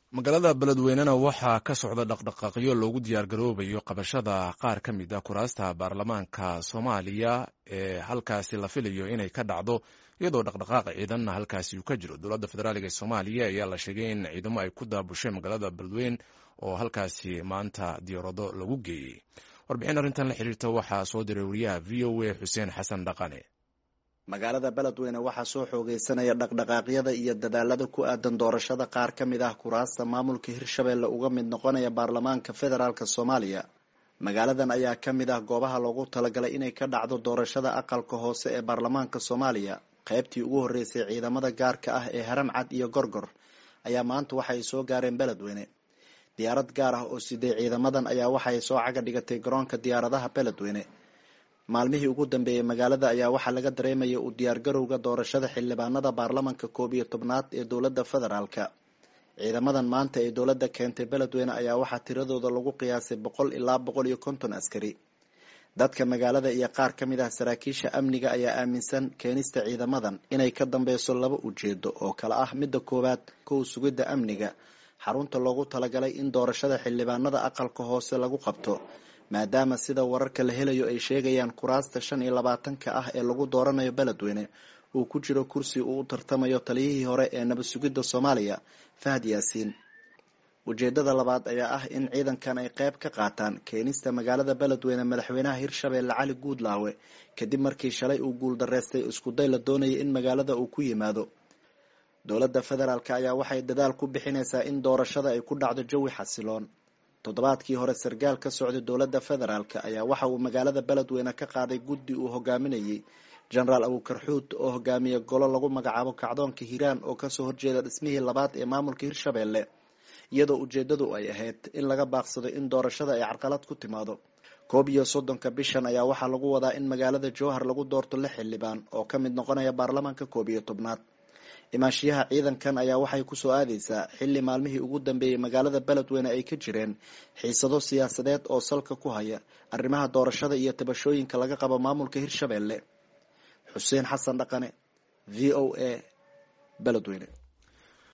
magaalada beledweynena waxaa ka socda dhaqdhaqaaqyo loogu diyaargaroobayo qabashada qaar ka mid a kuraasta baarlamaanka soomaaliya ee halkaasi la filayo inay ka dhacdo iyadoo dhaqdhaqaaqa ciidanna halkaasi uu ka jiro dowladda federaaliga ee soomaaliya ayaa la sheegay in ciidamo ay ku daabushay magaalada beledweyn oo halkaasi maanta diyaarado lagu geeyey warbixin arrintan la xiriirta waxaa soo diray wariyaha v o a xuseen xasan dhaqane magaalada beledweyne waxaa soo xoogeysanaya dhaqdhaqaaqyada iyo dadaalada ku aadan doorashada qaar ka mid ah kuraasta maamulka hirshabelle uga mid noqonaya baarlamaanka federaalk soomaaliya magaaladan ayaa ka mid ah goobaha loogu talagalay inay ka dhacdo doorashada aqalka hoose ee baarlamaanka soomaaliya qaybtii ugu horreysay ciidamada gaarka ah ee haram cad iyo gorgor ayaa maanta waxay soo gaareen beledweyne diyaarad gaar ah oo siday ciidamadan ayaa waxay soo caga dhigatay garoonka diyaaradaha beledweyne maalmihii ugu dambeeyey magaalada ayaa waxaa laga dareemaya uu diyaargarowga doorashada xildhibaanada baarlamanka koob iyo tobnaad ee dowladda federaalka ciidamadan maanta ee dowladda keentay beledweyne ayaa waxaa tiradooda lagu qiyaasay boqol ilaa boqol iyo konton askari dadka magaalada iyo qaar ka mid ah saraakiisha amniga ayaa aaminsan keenista ciidamadan inay ka dambeyso laba ujeedo oo kale ah midda koowaad kow sugidda amniga xarunta loogu talagalay in doorashada xildhibaanada aqalka hoose lagu qabto maadaama sida wararka la helayo ay sheegayaan kuraasta shan iyo labaatanka ah ee lagu dooranayo beledweyne uu ku jiro kursi uu u tartamayo taliyihii hore ee nabad sugidda soomaaliya fahad yaasiin ujeedada labaad ayaa ah in ciidankan ay qayb ka qaataan keenista magaalada beledweyne madaxweynaha hirshabelle cali guudlaawe kadib markii shalay uu guuldareystay iskuday la doonaya in magaalada uu ku yimaado dowladda federaalk ayaa waxay dadaal ku bixinaysaa in doorashada ay ku dhacdo jawi xasiloon toddobaadkii hore sarkaal ka socday dowladda federaalk ayaa waxa uu magaalada beledweyne ka qaaday guddi uu hogaaminayay genaraal abuukarxuud oo hogaamiya golo lagu magacaabo kacdoonka hiiraan oo kasoo horjeeda dhismihii labaad ee maamulka hirshabelle iyadoo ujeedadu ay ahayd in laga baaqsado in doorashada ay carqalad ku timaado koob iyo soddonka bishan ayaa waxaa lagu wadaa in magaalada jowhar lagu doorto lix xildhibaan oo ka mid noqonaya baarlamaanka koob iyo tobnaad imaashiyaha ciidankan ayaa waxay kusoo aadeysaa xilli maalmihii ugu dambeeyey magaalada beledweyne ay ka jireen xiisado siyaasadeed oo salka ku haya arrimaha doorashada iyo tabashooyinka laga qabo maamulka hirshabelle xuseen xasan dhaqane v o a beledweyne